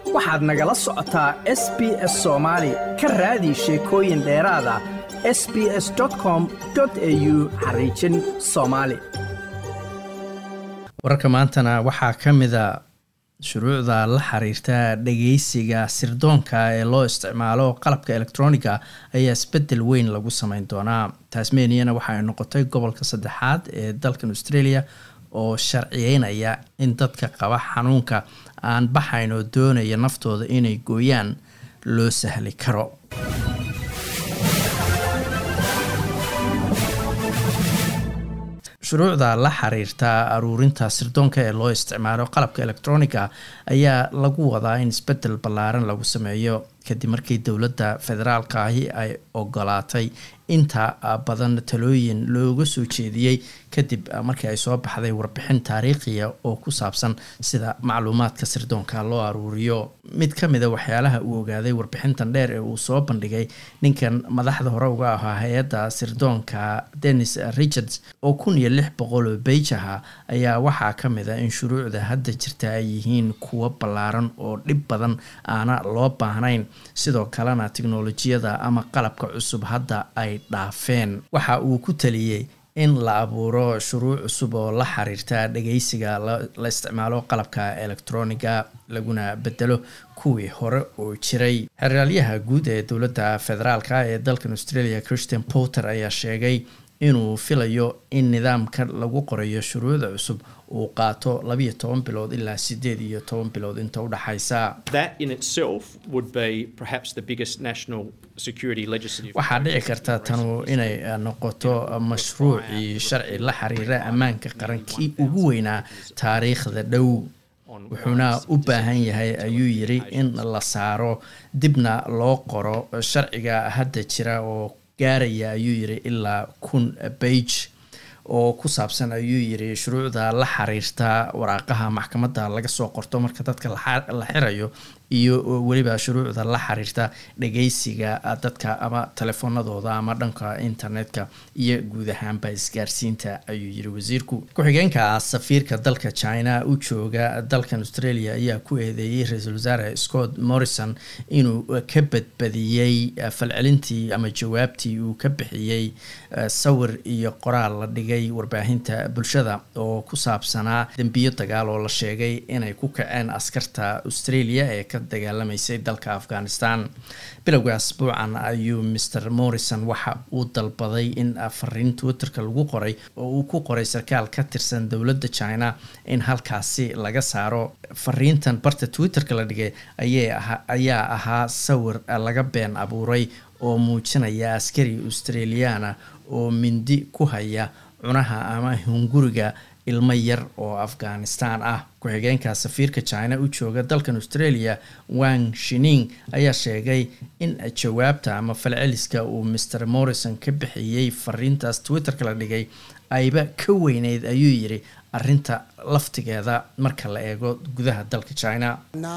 waxaad nagala socotaa s b s soomaali ka raadi sheekooyin dheeraad ah s b s com au xariijin soomaali wararka maantana waxaa ka mida shuruucda la xiriirta dhageysiga sirdoonka ee loo isticmaalo qalabka elektroniga ayaa isbedel weyn lagu sameyn doonaa tasmaniana waxa ay noqotay gobolka saddexaad ee dalkan australia oo sharciyeynaya in dadka qaba xanuunka aan baxayn oo doonaya naftooda inay gooyaan loo sahli karo shuruucda la xiriirta aruurinta sirdoonka ee loo isticmaalo qalabka elektroniga ayaa lagu wadaa in isbedel ballaaran lagu sameeyo kadib markii dowladda federaalka ahi ay ogolaatay inta badan talooyin looga soo jeediyey kadib markii ay soo baxday warbixin taariikhiya oo ku saabsan sida macluumaadka sirdoonka loo aruuriyo mid ka mida waxyaalaha uu ogaaday warbixintan dheer ee uu soo bandhigay ninkan madaxda hore uga ahaa hay-adda sirdoonka dennis richards oo kun iyo lix boqol oo beij aha ayaa waxaa ka mid a in shuruucda hadda jirta ay yihiin kuwo ballaaran oo dhib badan aana loo baahnayn sidoo kalena tiknolojiyada ama qalabka cusub hadda ay dhaafeen waxa uu ku taliyey in la abuuro shuruuc cusub oo la xiriirta dhageysiga la isticmaalo qalabka elektroniga laguna bedelo kuwii hore oo jiray xeraalyaha guud ee dowladda federaalka ee dalkan australia christian porter ayaa sheegay inuu filayo in nidaamka lagu qorayo shuruucda cusub uu qaato labiyo toban bilood ilaa sideed iyo toban bilood inta udhexaysa waxaa dhici karta tanu inay noqoto mashruucii sharci la xiriira ammaanka qaran kii ugu weynaa taariikhda dhow wuxuuna u baahan yahay ayuu yiri in la saaro dibna loo qoro sharciga hadda jira oo gaaraya ayuu yiri ilaa kun beij oo ku saabsan ayuu yiri shuruucda la xiriirta waraaqaha maxkamadda laga soo qorto marka dadka la xirayo iyo weliba shuruucda la xiriirta dhageysiga dadka ama telefoonadooda ama dhanka internetka iyo guud ahaanba isgaarsiinta ayuu yiri wasiirku ku-xigeenka safiirka dalka china u jooga dalkan australia ayaa ku eedeeyey ra-iisul wasaare scott morrison inuu ka badbadiyey falcelintii ama jawaabtii uu ka bixiyey sawir iyo qoraal la dhigay warbaahinta bulshada oo ku saabsanaa dembiyo dagaal oo la sheegay inay ku kaceen askarta australia ee ka dagaalamaysay dalka afghanistan bilowga asbuucan ayuu mr morrison waxa uu dalbaday in fariin twitterka lagu qoray oo uu ku qoray sarkaal ka tirsan dowladda china in halkaasi laga saaro fariintan barta twitterka la dhigay ayaa ahaa sawir laga been abuuray oo muujinaya askari australiana oo mindi ku haya cunaha ama hunguriga ilmo yar oo afghanistan ah ku-xigeenka safiirka china u jooga dalkan australia wang shining ayaa sheegay in jawaabta ama falceliska uu mr morrison ka bixiyey fariintaas twitterka la dhigay ayba ka weyneyd ayuu yiri arinta laftigeeda marka la eego gudaha dalka china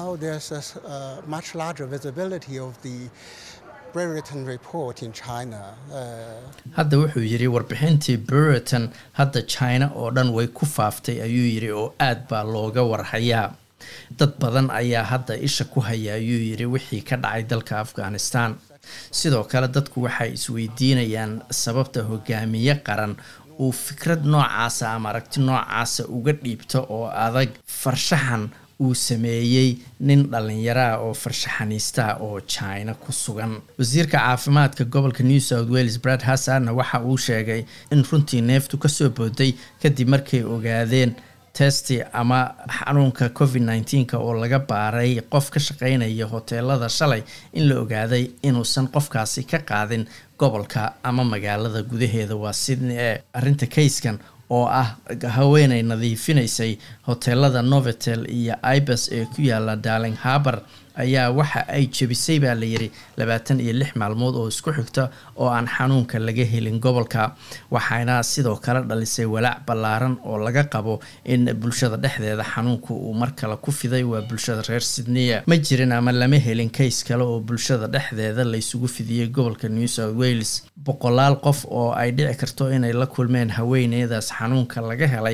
hadda wuxuu yiri warbixintii brereton hadda china oo dhan way ku faaftay ayuu yiri oo aad baa looga warhayaa dad badan ayaa hadda isha ku haya ayuu yiri wixii ka dhacay dalka afghanistan sidoo kale dadku waxay isweydiinayaan sababta hogaamiye qaran uu fikrad noocaasa ama aragti noocaasa uga dhiibto oo adag farshaxan uu sameeyey nin dhallinyaraah oo farshaxaniistaha oo china ku sugan wasiirka caafimaadka gobolka new south wales brad hassanna waxa uu sheegay in runtii neeftu kasoo booday kadib markay ogaadeen testi ama xanuunka covid nneteen-ka oo laga baaray qof ka shaqeynaya hoteelada shalay in la ogaaday inuusan qofkaasi ka qaadin gobolka ama magaalada gudaheeda waa sydney ee arrinta kayskan oo ah haweenay nadiifinaysay hoteelada novotel iyo ibas ee ku yaala darling harbour ayaa waxa ay jebisay baa layiri labaatan iyo lix maalmood oo isku xigta oo aan xanuunka laga helin gobolka waxayna sidoo kale dhalisay walaac ballaaran oo laga qabo in bulshada dhexdeeda xanuunka uu mar kale ku fiday waa bulshada reer sydneya ma jirin ama lama helin kays kale oo bulshada dhexdeeda laysugu fidiyey gobolka new south wales boqolaal qof oo ay dhici karto inay la kulmeen haweeneydaas xanuunka laga helay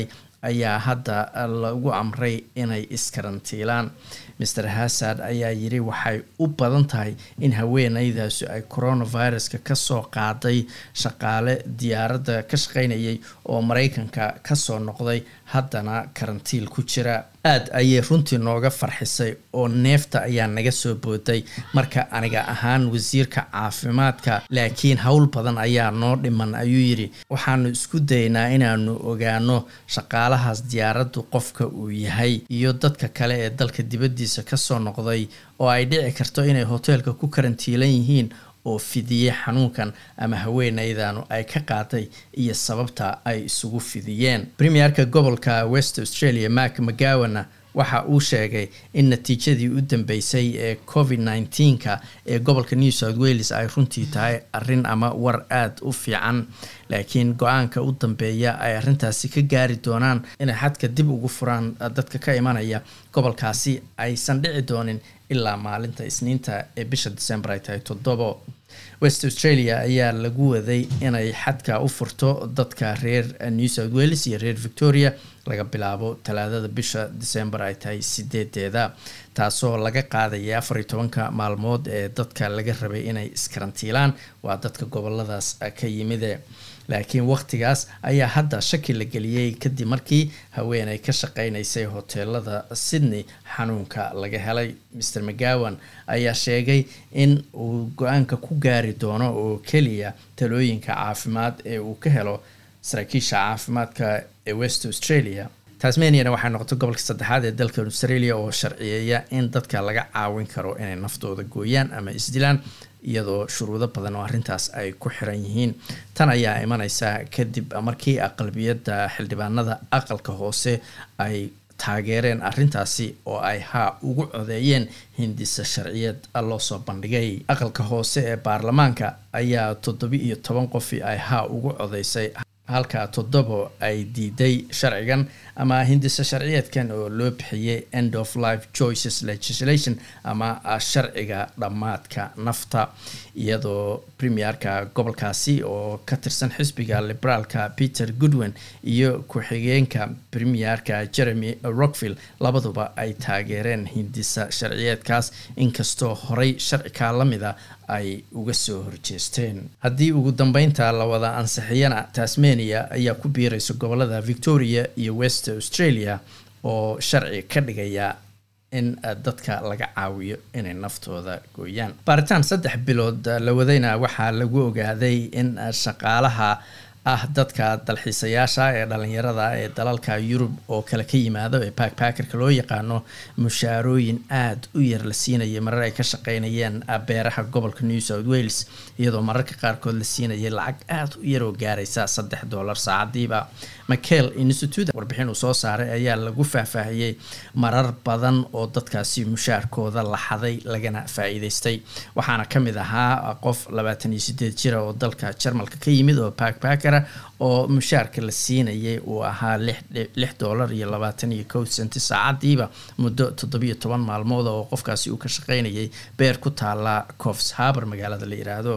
ayaa hadda lagu amray inay iskarantiilaan master hasad ayaa yiri waxay u badan tahay in haweeneydaasi ay coronaviruska kasoo qaaday shaqaale diyaaradda ka shaqeynayay oo mareykanka kasoo noqday haddana karantiil ku jira aada ayay runtii nooga farxisay oo neefta ayaa naga soo booday marka aniga ahaan wasiirka caafimaadka laakiin howl badan ayaa noo dhiman ayuu yidhi waxaanu isku daynaa inaanu ogaano shaqaalahaas diyaaraddu qofka uu yahay iyo dadka kale ee dalka dibaddiisa kasoo noqday oo ay dhici karto inay hoteelka ku karantiilan yihiin oo fidiyey xanuunkan ama haweeneydanu ay ka qaaday iyo sababta ay isugu fidiyeen premierka gobolka west australia mark mcgowana waxa uu sheegay in natiijadii u dambeysay ee covid nneteen-ka ee gobolka new south wales ay runtii tahay arrin ama war aada u fiican laakiin go-aanka u dambeeya ay arrintaasi ka gaari doonaan inay xadka dib ugu furaan dadka ka imanaya gobolkaasi aysan dhici doonin ilaa maalinta isniinta ee bisha december ay tahay toddobo west australia ayaa lagu waday inay xadka u furto dadka reer new south wales iyo reer victoria laga bilaabo talaadada bisha december ay tahay sideedeeda taasoo laga qaadaya afar iyo tobanka maalmood ee dadka laga rabay inay iskarantiilaan waa dadka goboladaas ka yimide laakiin waqtigaas ayaa hadda shaki la geliyey kadib markii haweeney ka shaqeynaysay hoteelada sydney xanuunka laga helay mr mcgowan ayaa sheegay in uu go-aanka ku gaari doono oo keliya talooyinka caafimaad ee uu ka helo saraakiisha caafimaadka ee west australia tasmaniana waxay noqotay gobolka saddexaad ee dalka australia oo sharciyeeya in dadka laga caawin karo inay naftooda gooyaan ama isdilaan iyadoo shuruudo badan oo arrintaas ay ku xiran yihiin tan ayaa imaneysa kadib markii aqlabiyadda xildhibaanada aqalka hoose ay taageereen arrintaasi oo ay haa ugu codeeyeen hindisa sharciyeed loo soo bandhigay aqalka hoose ee baarlamaanka ayaa toddobi iyo toban qofi ay haa ugu codeysay halka toddobo ay diiday sharcigan ama hindisa sharciyeedkan oo loo bixiyey end of life choices legislation ama sharciga dhammaadka nafta iyadoo premierka gobolkaasi oo ka tirsan xisbiga liberaalka peter goodwin iyo ku-xigeenka premierka jeremy rockvill labaduba ay taageereen hindisa sharciyeedkaas inkastoo horey sharcikaa la mida ay uga soo horjeesteen haddii ugu dambeynta la wada ansixiyana tasmania ayaa ku biiraysa gobolada victoria iyo west australia oo sharci ka dhigaya in dadka laga caawiyo inay naftooda gooyaan baaritaan saddex bilood la wadayna waxaa lagu ogaaday in shaqaalaha ah dadka dalxiisayaasha ee dhalinyarada ee dalalka yurub oo kale ka yimaado ee backpackerka loo yaqaano mushaarooyin aada u yar la siinayay marar ay ka shaqeynayeen beeraha gobolka new south wales iyadoo mararka qaarkood la siinayay lacag aada u yar oo gaaraysa saddex dollar saacadiiba mcel institute warbixin uu soo saaray ayaa lagu faahfaahiyey marar badan oo dadkaasi mushaarkooda la xaday lagana faa-iideystay waxaana kamid ahaa qof labaatan iyo sideed jira oo dalka jarmalka ka yimid oo backpacker oo mushaarka la siinayay uu ahaa lix dollar iyo labaatan iyo kow senti saacadiiba muddo toddobiyo toban maalmood oo qofkaasi uu ka shaqeynayay beer ku taala cofs haber magaalada la yiraahdo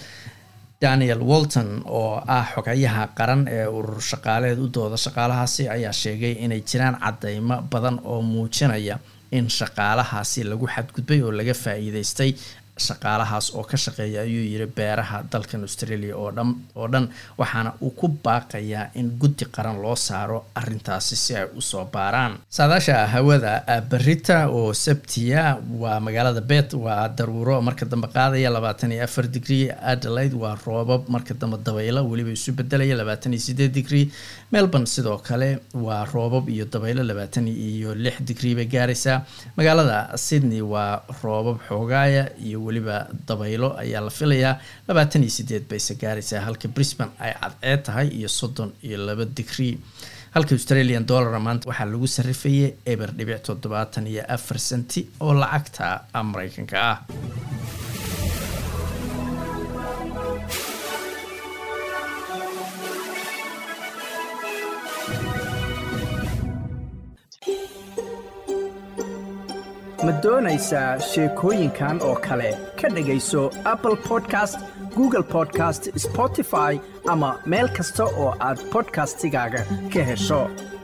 daniel walton oo ah xogayaha qaran ee urur shaqaaleed u dooda shaqaalahaasi ayaa sheegay inay jiraan cadeymo badan oo muujinaya in shaqaalahaasi lagu xadgudbay oo laga faa-iideystay shaqaalahaas oo ka shaqeeya ayuu yiri beeraha dalkan australia oo dhan oo dhan waxaana uu ku baaqayaa in guddi qaran loo saaro arintaasi si ay usoo baaraan saadaasha hawada berita oo sabtiya waa magaalada bet waa daruuro marka dambe qaadaya labaatan iyo afar digrie adelaide waa roobab marka dambe dabaylo weliba isu bedelaya labaatan iyo sideed digrie melbourne sidoo kale waa roobab iyo dabaylo labaatan iyo lix digrie bay gaaraysaa magaalada sydney waa roobab xoogaaya iyo weliba dabaylo ayaa la filayaa labaatan iyo sideed bayse gaaraysaa halka brisbane ay cadceed tahay iyo soddon iyo laba digrie halka australian dollar maanta waxaa lagu sarifayay eber dhibic toddobaatan iyo afar senti oo lacagta mareykanka ah ma doonaysaa sheekooyinkan oo kale ka dhegayso apple podcast google podcast spotify ama meel kasta oo aad podcastigaaga ka hesho